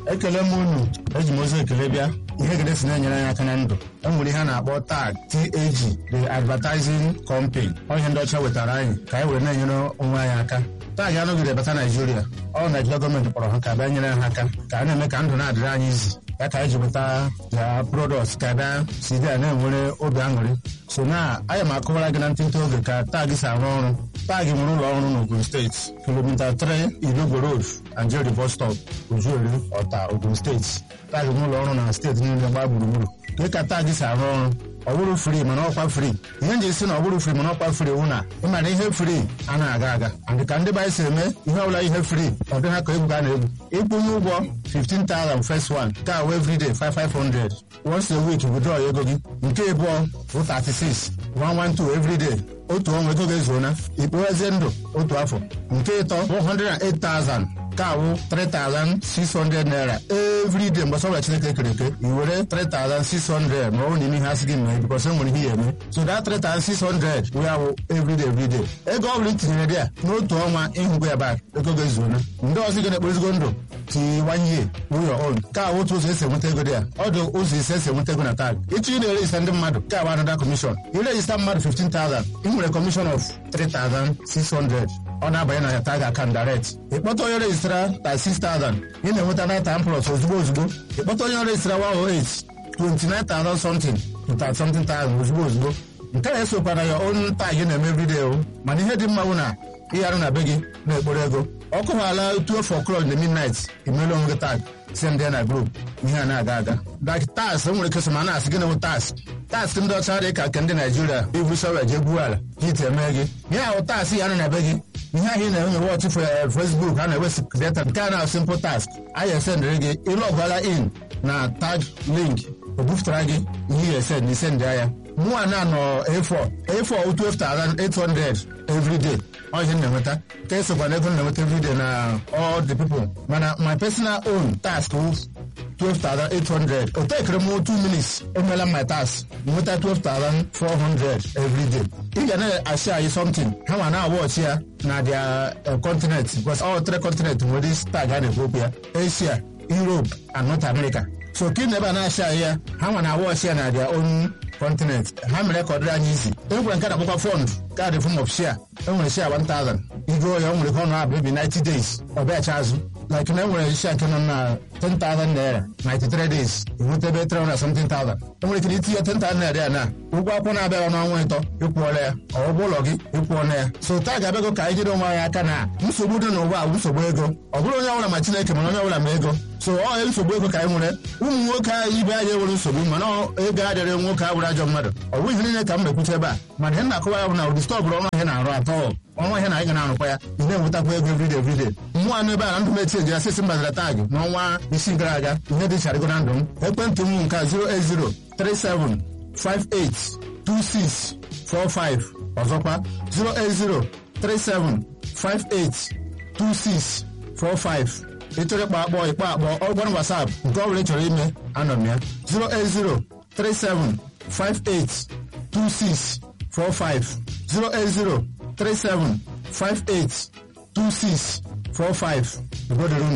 ekele m unu eji m ozi ekele bịa ihe gede si na-enyere anyị aka na ndụ e nwere ihe a na-akpọ tag TAG the advertising company ọ ihe ndị ọcha wetara anyị ka anyị were na-enyere onwe anyị aka tag anọgide bata naijiria ọ naijiria gọọmenti kpọrọ ha ka bịa nyere ha aka ka a na-eme ka ndụ na-adịrị anyị izi ya ka anyị ji weta ya product ka bịa si dị a na-enwere obi aṅụrị so na anya m akọwara gị na ntịntị oge ka tag si arụ ọrụ tag nwere ụlọ ọrụ n'Ogun steeti kilomita 3 Irigwe Road Anjeri bus stop Ojueri Ọta Ogun steeti tag nwere ụlọ ọrụ na steeti niile gbaa gburugburu ka ka tag si arụ ọrụ ọ bụrụ fri mana ọkwa fri ihe nji si na ọ bụrụ fri mana ọkwa fri wụ na ịmara ihe fri a na-aga aga and ka ndị be si eme ihe ọbụla ihe fri ọ dị ha ka egwu ga na-egwu ịkwụnye ụgwọ 15,000 first one ka wee everyday 5500 once a week withdraw ego gị nke abụọ bụ 36 112 everyday otu ọnwa ego ga-ezuona ikpoghezie ndụ otu afọ nke ịtọ bụ 108,000 ka awụ 3,600 naira everyday mgbe sọbụla chineke kere eke i were 3,600 ma ọ bụ n'ime ihe asị gị mee bikos e nwere ihe ya eme so that 3,600 wee awụ everyday everyday ego ọ bụla itinyere dị ya n'otu ọnwa ịhụgo ya bak ego ga-ezuona ndị ọzọ gị na-ekpozigo ndụ tiwanye ụlọ on ka awụ otu ụzọ esi enweta ego dị ya ọ dị ụzọ ise esi enweta ego na tag ịchọ ị na-erejista ndị mmadụ ka awụ anada kọmishọn irejista mmadụ 15,000 ị nwere kọmishọn of 3,600 ọ na-abanye na ya tag account direct ịkpọta onye rejistara 36,000 ị na-enweta data plus ozugbo ozugbo ịkpọta onye rejistara 108 29,000 something to 30 something thousand ozugbo ozugbo nke a esokwana ya on tag na-eme everyday o mana ihe dị mma bụ na ịgharụ na be gị na-ekporo ego ọ kụwaala 12 o'clock in the midnight imelu onwe gị tag si ndị na group ihe a na-aga aga like tas o nwere kesọ ma na-asị gị na tas tas ndị ọcha dị ka nke ndị naijiria ibu shọvel jee gbuo ala hit eme gị ihe ahụ tas ya nọ na be gị ihe ahụ ị na-enwe wọchị Facebook a na-ewesi data nke a na simple task anyị esendịrị gị ịlọgwala in na tag link o bufutara gị ihe ya esend isendị ya mụnwa na nọ A4 A4 12,800 everyday ọ ihe na-enweta ka esokwa na ego na-enweta everyday na all the people mana my personal own task 12,800 o tekere m 2 minutes emela my task nweta 12,400 everyday ị ga na-achị anyị something ha ma na-awọchi ya na their continent because all three continent nwere tag a na-ekwu okwu ya Asia Europe and North America so ka ị na-ebe a na-achị anyị ya ha ma na-awọchi ya na their own continent ha mere ka ọ dịrị anyị isi enwere nke na-akpọkwa fọnd kaadị fọm of share enwere share 1000 igo ya o nwere ka ọ na-abụ ebi 90 days ọ bịacha azụ like na enwere share nke nọ na 10,000 naira 93 days enweta ebe 300 something thousand enwere ike itinye 10,000 naira ya na ụgwọ akwụkwọ na-abịa n'ọnwa ịtọ ịkwụọla ya ọ ụgwọ ụlọ gị ịkwụọla ya so taa ga-abịago ka anyị jide onwe anyị aka na nsogbu dị n'ụwa bụ nsogbu ego ọ bụrụ onye ọbụla ma Chineke mana onye ọbụla ma ego so ọ nsogbu ego ka anyị nwere ụmụ nwoke anyị ibe anyị enwere nsogbu mana ego adịrị nwoke a bụrụ ajọ mmadụ ọ bụghị ihe niile ka m mekwuche ebe a mana ihe na-akọwa ya bụ na ụdị stọbụrụ ọnụ ihe na-arụ atọ ọnwa ihe na anyị ga na-arụkwa ya ị na-enwetakwa ego everyday everyday mmụọ anụ ebe a na ndụ m etinye ya sisi mbazara tag n'ọnwa isii gara aga ihe dị charịgo na ndụ m ekwentị m nke 08037582645 ọzọkwa 08037582645 ịchọrọ ịkpa akpọ ịkpa akpọ ọgbara WhatsApp nke ọ bụla ị chọrọ ime anọ m ya 08037582645 08037582645 ugodoro